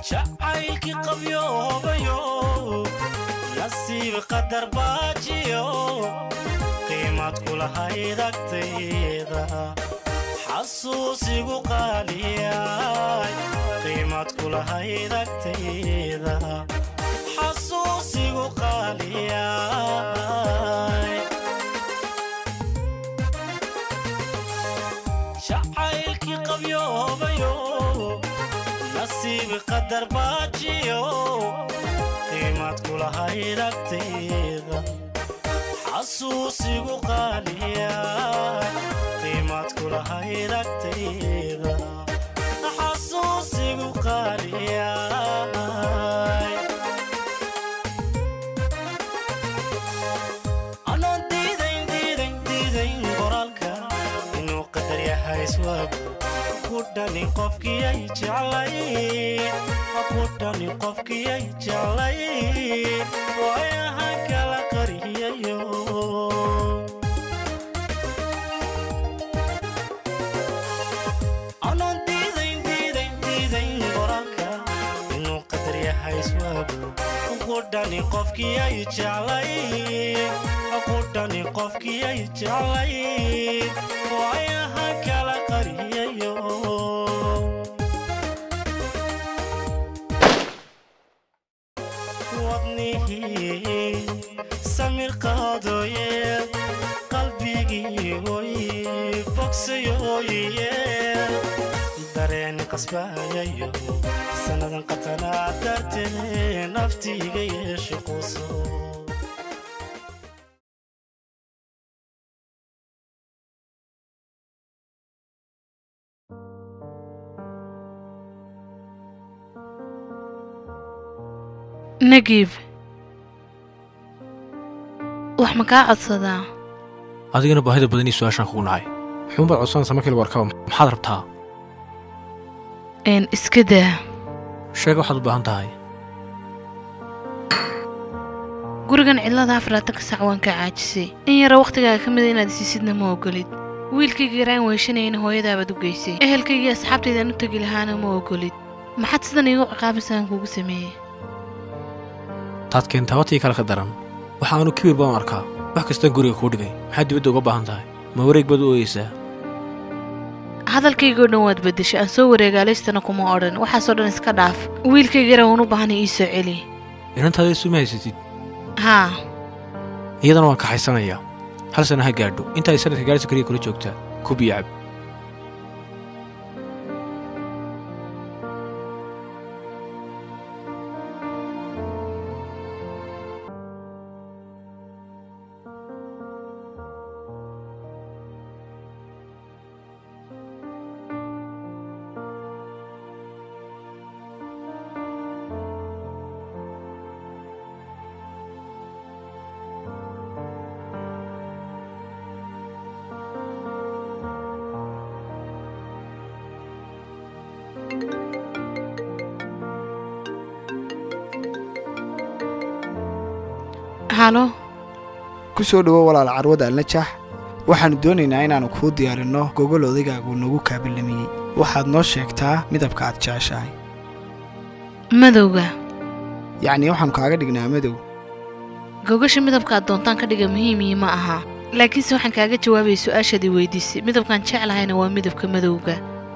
jacaylkii qabyoobayo nasiib qadar baajiyo qiimad kulahayd agtayda xasuusigu qaaliyay qiimad kulahayd agtayda xasuusigu qaaliyay jacaylkii qabyoobayo nasiib qadar baajiyo qiimad kulahayd agtayda xasuusigu qaaliya qiimad kulahayd agtayda xasuusigu qaaliya anaan diidayn diidayn diidayn qoraalka inuu qadar yahay iswaagu ku dhani qofkii ay jeclay ku dhani qofkii ay jeclay waayaha kala qariyayo anaan diidayn diidayn diidayn qoraalka inuu qadar yahay iswaagu ku dhani qofkii ay jeclay ku dhani qofkii ay jeclay waayaha kala qariyayo wadnihii samir qaadooye qalbigii oy bogsayooye dareen qasbayayo sannadan qatanaa dartee naftiiga yeeshe quso nagiib wax ma kaa codsadaa adigana baahida badan ii su-aashaan kugu nacay xuunbaad codsanaysa markii lagu arkaba maxaad rabtaa een iska daa sheega waxaad u baahan tahay gurigan cidlada afaraatan ka sac waan kaa caajisay in yara wakhtigaaga ka mida inaad isiisidna ma ogolid wiilkayga yaraan weyshanayana hooyadaabaad u geysay ehelkaygii asxaabtaydaan u tegi lahaana ma ogolid maxaad sidan iigu ciqaabaysaan kuugu sameeyey taad keentaa watii kale ka daran waxa aanu kibir baan u arkaa wax kastaan guriga kuu dhigay maxaad dibadda uga baahan tahay ma wareeg baad u ooyeysaa hadalkaygoo dhan waad beddeshay aan soo wareegaalaystana kuma odhan waxaasoo dhan iska dhaaf wiilkayga yaraan waan u baahanay ii soo celi inantaada isuma haysatid haa iyadana waan kaxaysanayaa hal sana ha gaadho inta ay sanadka gaarisa keliya kula joogtaa kub iyo cab halo ku soo dhowo walaal carwada alnajax waxaannu doonaynaa inaannu kuu diyaarinno gogol odaygaagu nagu kaabilamiyey waxaad noo sheegtaa midabka aad jeceshahay madowga yacnii waxaannu kaaga dhignaa madow gogasha midabka aad doontaan ka dhiga muhiimii ma aha laakiinse waxaan kaaga jawaabaya su-aashaadii weydiisay midabkaan jeclahayna waa midabka madowga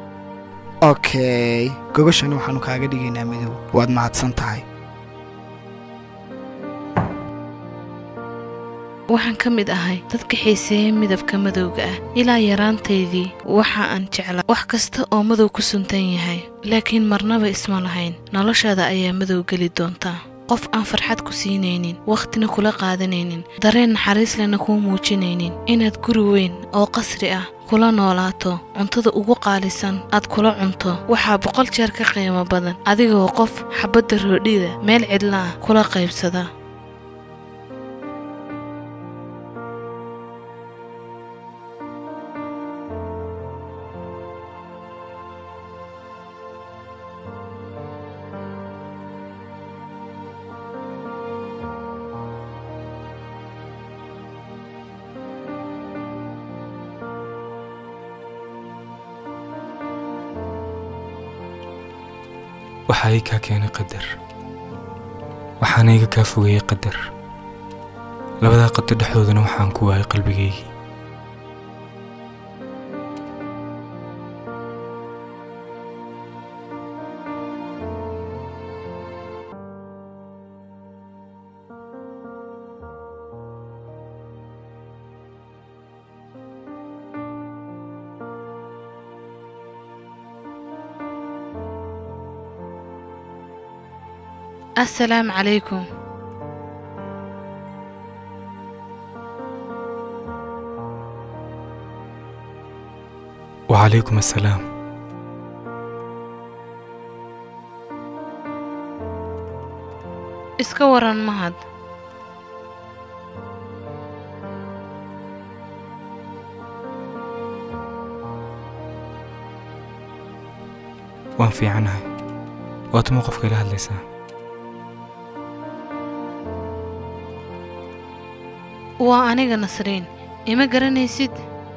okey gogashani waxaannu kaaga dhigaynaa madow waad mahadsan tahay waxaan ka mid ahay dadka xiiseeya midabka madowga ah ilaa yaraantaydii waxa aan jeclaa wax kasta oo madow ku suntan yahay laakiin marnaba isma lahayn noloshaada ayaa madow geli doontaa qof aan farxad ku siinaynin wakhtina kula qaadanaynin dareen naxariis lena kuu muujinaynin inaad guri weyn oo qasri ah kula noolaato cuntada ugu qaalisan aad kula cunto waxaa boqol jeer ka qiimo badan adigoo qof xabadda roodhida meel cidla ah kula qaybsada waxaa ii kaa keenay qadar waxaana iga kaa fogeeyey qadar labadaa qadar dhexdoodana waxaan ku waayay qalbigaygii assalaamu calaykum wacalaykum assalaam iska waran mahad waan fiicanahay waa tuma qofka ila hadlaysaa waa aniga nasriin ima garanaysid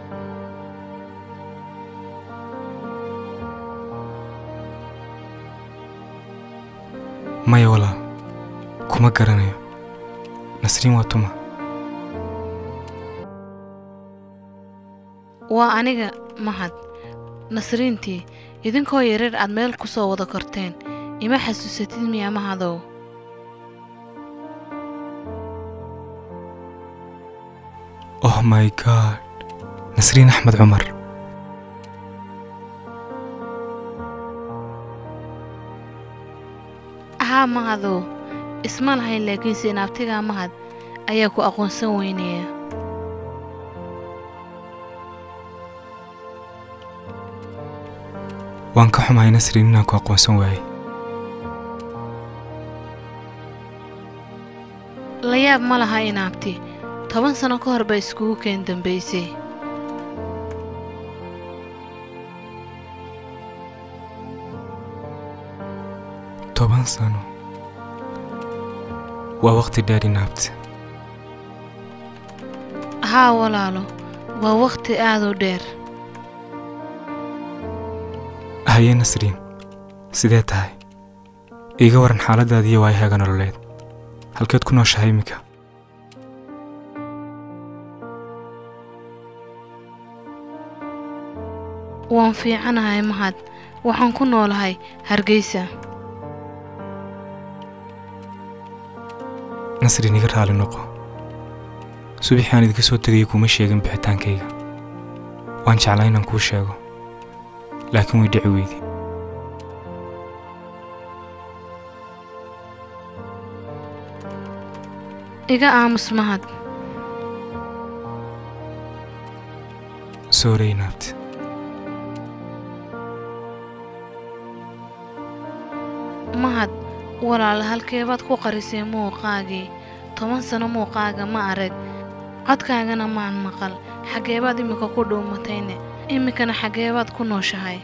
maya walaal kuma garanayo nasriin waa tuma waa aniga mahad nasriintii idinkoo yareer aad meel ku soo wada korteen ima xasuusatid miya mahadow oh my god nasriin axmed cumar haa mahadow isma lahayn laakiinse inaabtigaa mahad ayaa ku aqoonsan weynaya waan ka xumahay nasriin inaan ku aqoonsan waayey la yaab ma laha inaabti toban sano ka hor baa iskugu keen dambaysay toban sano waa waqti dheer inaabti haa walaalo waa wakhti aad u dheer haye nasriin sidee tahay iiga waran xaaladaadiiyo waayahaaga nololeed halkeed ku nooshahay iminka waan fiicanahay mahad waxaan ku noolahay hargeysa nasriin iga raali noqo subaxii aan idinka soo tegayay kuma sheegin bixitaankayga waan jeclaa inaan kuu sheego laakiin way dhici weyday iga aamus mahad soorey inaabti mahad walaala halkeebaad ku qarisay muuqaagii toban sano muuqaaga ma arag codkaagana maan maqal xaggeebaad iminka ku dhuumatayne iminkana xaggeebaad ku nooshahay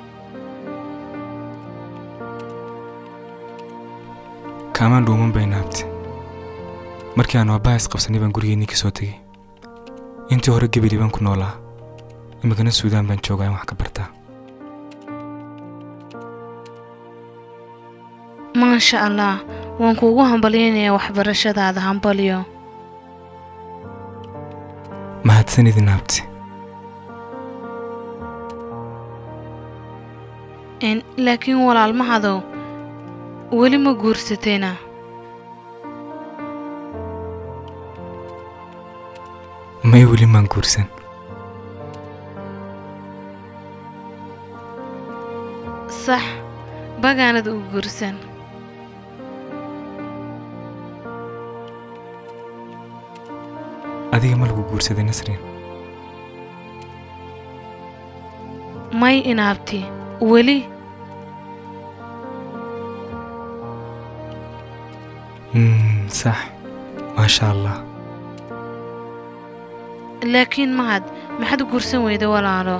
kaamaan dhuuman bay inaabti markii aan aabbaha isqabsanay baan gurigeennii ka soo tegey intii hore gebeli baan ku noolaa iminkana suudaan baan joogaa in wax ka bartaa maasha allah waan kuugu hambalyaynayaa waxbarashadaada hambalyo mahadsanid inaabti n laakiin walaal mahadow weli ma guursatayna may weli maan guursan sax bagaanad u guursan adiga ma lagu guursaday nasriin may inaabti weli mm, sax maasha allah laakiin mahad maxaad u guursan weyda walaalo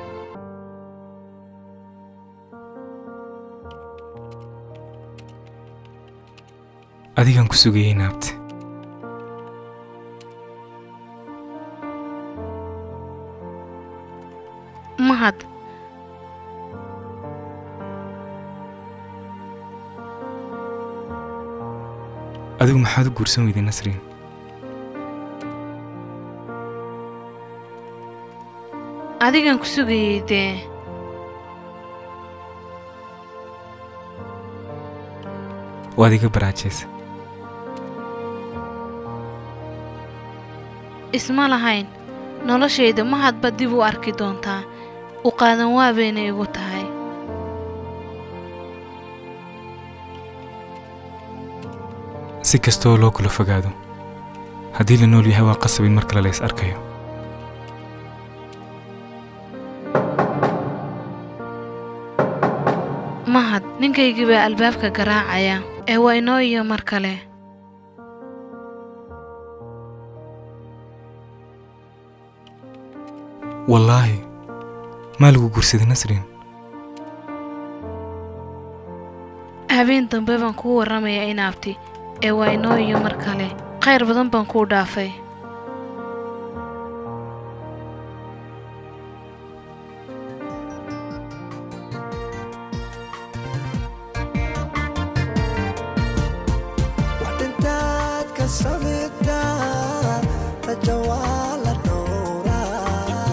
adigaan ku sugayay inaabti mahad adigu maxaad u guursan weyday nasriin adigan ku sugayey dee waad iga baraajaysa isma lahayn noloshayda ma hadba dib u arki doontaa u qaadan waa bayna igu tahay si kastaoo loo kula fogaado haddii la nool yahay waa qasab in mar kale la is arkayo mahad ninkaygii baa albaabka garaacaya ee waa inoo iyo mar kale wallaahi maa lagu guursaday nasriin habeen dambe baan kuu warramayaa inaabti ee waa inoo iyo mar kale khayr badan baan kuu dhaafay waxdhintaad ka samigtaa rajo waa la dhowraa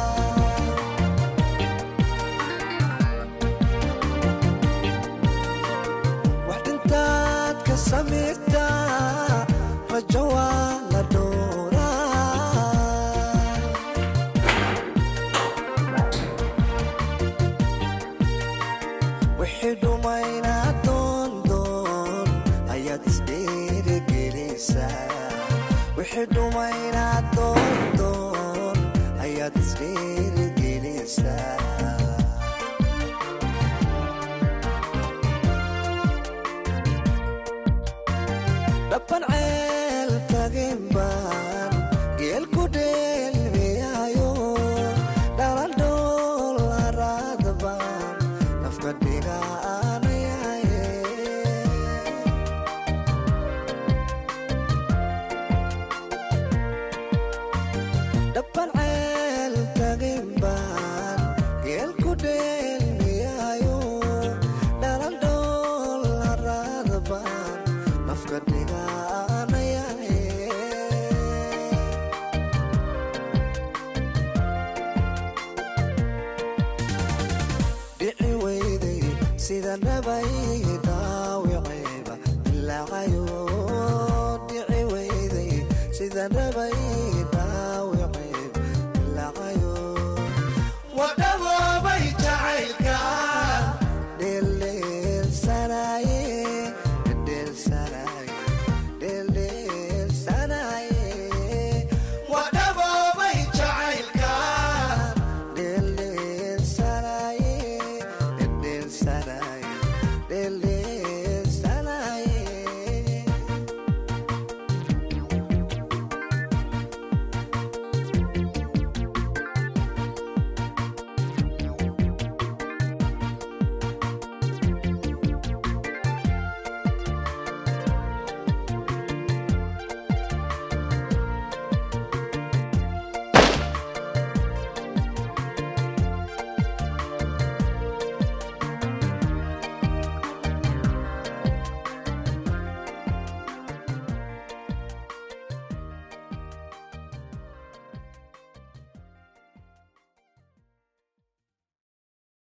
waxdhintaad ka samigtaa rajo waa la dhowraa wixii dhumaynaa doondoon ayaad isdheerigelinaysaa wixii dhumaynaa doondoon ayaad isdheerigelinaysaa dhaban ceel tagin baan geel ku dheelmiyaayo dhalandhool araad baan nafka dhigaanayaye dhaban ceel tagin baan geel ku dheelmiyaayo dhalandhool araad baan nafka dhigaanayaye dhici weyday sida nabay dhaawiceyba ilaacayo dhici weyday sida nabay